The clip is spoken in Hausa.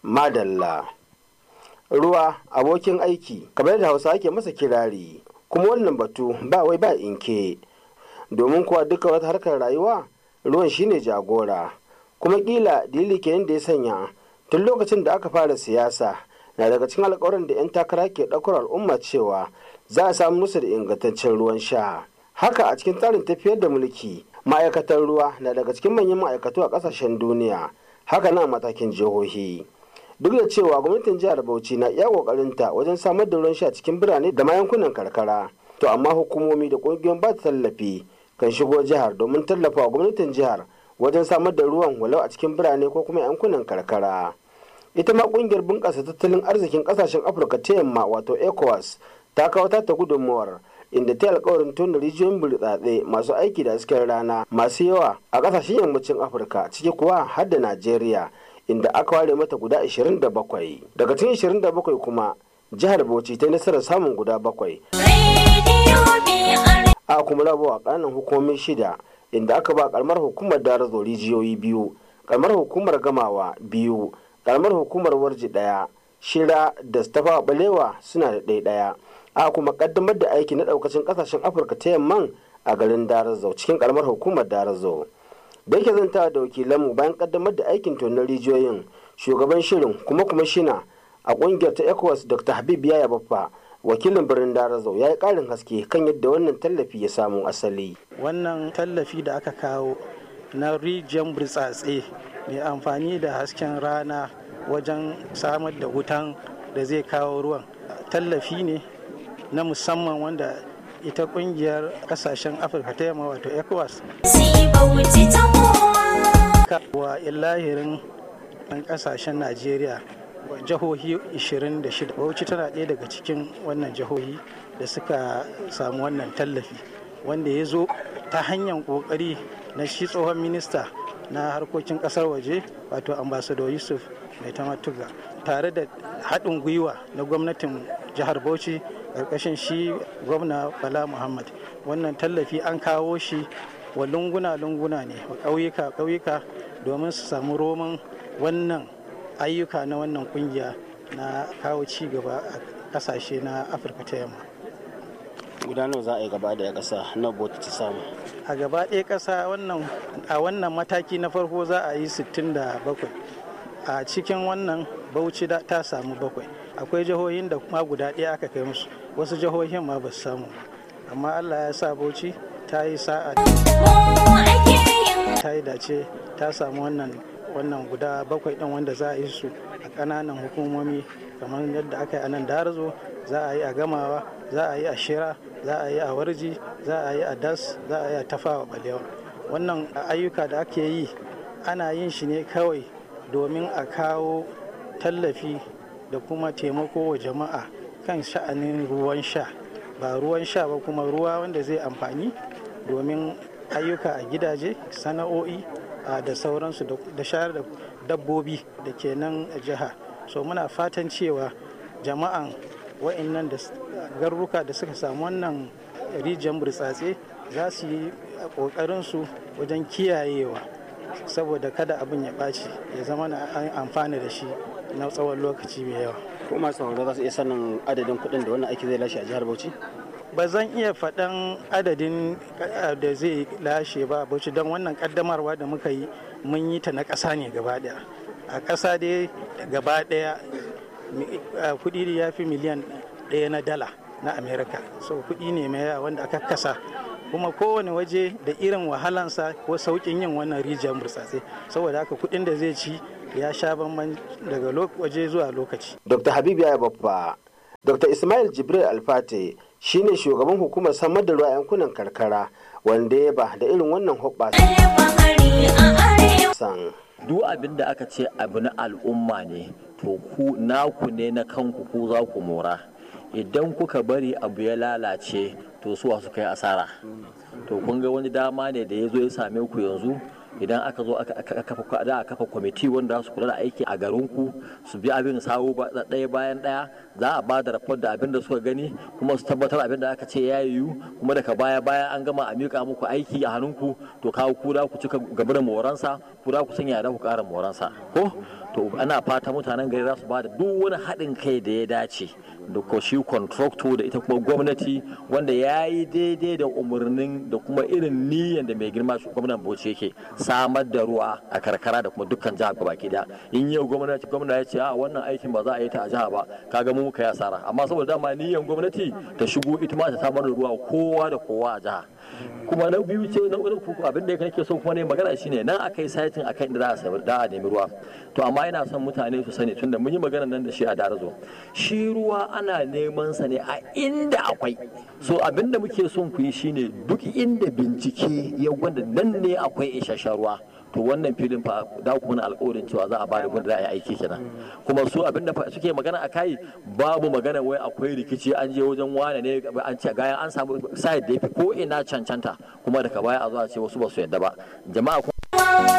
madalla ruwa abokin aiki kamar da hausa ake masa kirari kuma wannan batu ba wai ba inke domin kuwa duka wata harkar rayuwa ruwan shine jagora kuma kila dalili kenan da ya sanya tun lokacin da aka fara siyasa na daga cikin alkawarin da 'yan takara ke ɗaukar al'umma cewa za a samu musu da ingantaccen ruwan sha haka a cikin tsarin tafiyar da mulki ma'aikatan ruwa na daga cikin manyan ma'aikatu a ƙasashen duniya haka na matakin jihohi duk da cewa gwamnatin jihar bauchi na iya ƙoƙarinta wajen samar da ruwan sha cikin birane da ma yankunan karkara to amma hukumomi da ƙungiyoyin ba tallafi kan shigo jihar domin tallafawa gwamnatin jihar wajen samar da ruwan walau a cikin birane ko kuma yankunan karkara ita ma kungiyar bunƙasa tattalin arzikin ƙasashen afirka ta yamma wato ecowas ta kawo ta gudunmawar inda ta alkawarin tona rijiyoyin burtsatse masu aiki da hasken rana masu yawa a ƙasashen yammacin afirka ciki kuwa har da najeriya inda aka ware mata guda 27 daga cikin 27 kuma jihar bauchi ta nasarar samun guda bakwai a kuma rabawa ƙananan hukumomi shida inda aka ba karamar hukumar darazo rijiyoyi biyu karamar hukumar gamawa biyu karamar hukumar warji daya shira da stafa balewa suna da ɗaya ɗaya a kuma kaddamar da aiki na ɗaukacin ƙasashen afirka ta yamman a garin darazo cikin karamar hukumar darazo da yake zanta da wakilanmu bayan kaddamar da aikin tonon rijiyoyin shugaban shirin kuma kuma shina a ƙungiyar ta ecowas dr habib yaya baffa wakilin birnin darazau ya yi ƙarin haske kan yadda wannan tallafi ya samu asali wannan tallafi da aka kawo na rijiyar burtsatse mai amfani da hasken rana wajen samar da wutan da zai kawo ruwan tallafi ne na musamman wanda ita kungiyar kasashen afirka ta yamma wato ecowas wa ilahirin kasashen najeriya jihohi 26 bauchi tana ɗaya daga cikin wannan jihohi da suka samu wannan tallafi wanda ya zo ta hanyar ƙoƙari na shi tsohon minista na harkokin ƙasar waje wato ambassador yusuf mai tamatuga tare da haɗin gwiwa na gwamnatin jihar bauchi ƙarƙashin shi gwamna bala muhammad wannan tallafi an kawo shi wa lunguna-lunguna ne wa ƙauyuka-ƙauyuka domin su samu roman wannan ayyuka na wannan kungiya na kawo ci gaba a kasashe na afirka ta yamma gudanar za a yi gaba da ƙasa na bota ta samu a gaba ɗaya ƙasa a wannan mataki na farko za a yi 67 a cikin wannan bauchi ta samu bakwai akwai jihohin da ma guda ɗaya aka kai musu wasu jihohin ma ba su samu amma allah ya sa bauchi ta yi sa'a ta yi dace ta samu wannan wannan guda bakwai ɗin wanda za a yi su a ƙananan hukumomi kamar yadda aka yi a nan darazo za a yi a gamawa za a yi a shira za a yi a warji za a yi a das za a yi a tafawa balewa wannan ayyuka da ake yi ana yin shi ne kawai domin a kawo tallafi da kuma taimako wa jama'a kan sha'anin ruwan sha ba ruwan sha ba kuma ruwa wanda zai amfani domin ayyuka a gidaje sana'o'i da sauransu da shayar da dabbobi da ke nan jiha so muna fatan cewa jama'an wa'annan da garuruka da suka samu wannan rijiyar burtsatse za su yi ƙoƙarinsu wajen kiyayewa saboda kada abin ya ɓaci ya zama na an amfana da shi na tsawon lokaci mai yawa ko masu sauraro za su iya sanin adadin kuɗin da wannan aiki zai lashe a jihar bauchi ba zan iya faɗan adadin da zai lashe ba bauchi don wannan ƙaddamarwa da muka yi mun yi ta na ƙasa ne gaba ɗaya a ƙasa dai gaba ɗaya kuɗi ya fi miliyan ɗaya na dala na amerika so kuɗi ne mai yawa wanda aka kasa kuma kowane waje da irin wahalansa ko sauƙin yin wannan rijiyar burtsatse saboda haka kuɗin da zai ci ya sha bamban daga waje zuwa lokaci dr habibu ya babba dr ismail jibril alfate shine shugaban hukumar samar da ruwa yankunan karkara wanda ya ba da irin wannan hoɓɓasa duk abin da aka ce abu na al'umma ne to ku naku ne na kanku ku za ku mora idan kuka bari abu ya lalace to suwa su kai asara to kun ga wani dama ne da ya zo ya same ku yanzu idan aka zo aka kafa da kafa kwamiti wanda su kula da aiki a garinku su bi abin sawu ɗaya bayan ɗaya za a ba da rapport da abin da suka gani kuma su tabbatar abin da aka ce ya yiwu kuma daga baya baya an gama a miƙa muku aiki a hannunku to kawo ku da ku cika gaba da moransa ku da ku sanya da ku ƙara moransa ko to ana fata mutanen gari za su ba da duk wani haɗin kai da ya dace da ko shi contractor da ita kuma gwamnati wanda ya yi daidai da umarnin da kuma irin niyyar da mai girma shi gwamnan bauchi yake samar da ruwa a karkara da kuma dukkan jihar baki da in yau gwamnati gwamna ya ce a wannan aikin ba za a yi ta a jiha ba kaga mu muka yi asara amma saboda dama niyyar gwamnati ta shigo ita ma ta samar da ruwa kowa da kowa a jiha kuma na biyu ce na uku abin da nake so kuma ne magana shine nan akai saitin akan inda za a da a nemi ruwa to amma ina son mutane su sani tunda mun yi magana nan da shi a darazo shi ruwa ana neman sa ne a inda akwai so abin da muke son ku yi shine duk inda bincike ya gwada nan ne akwai isasshen ruwa to wannan filin fa da ku mana alƙawarin cewa za a bada gwanda za a yi aiki kenan kuma su abin da suke magana a kai babu magana wai akwai rikici an je wajen wane ne an ce gaya an samu side da yafi ko ina cancanta kuma daga baya a zo a ce wasu ba su yadda ba jama'a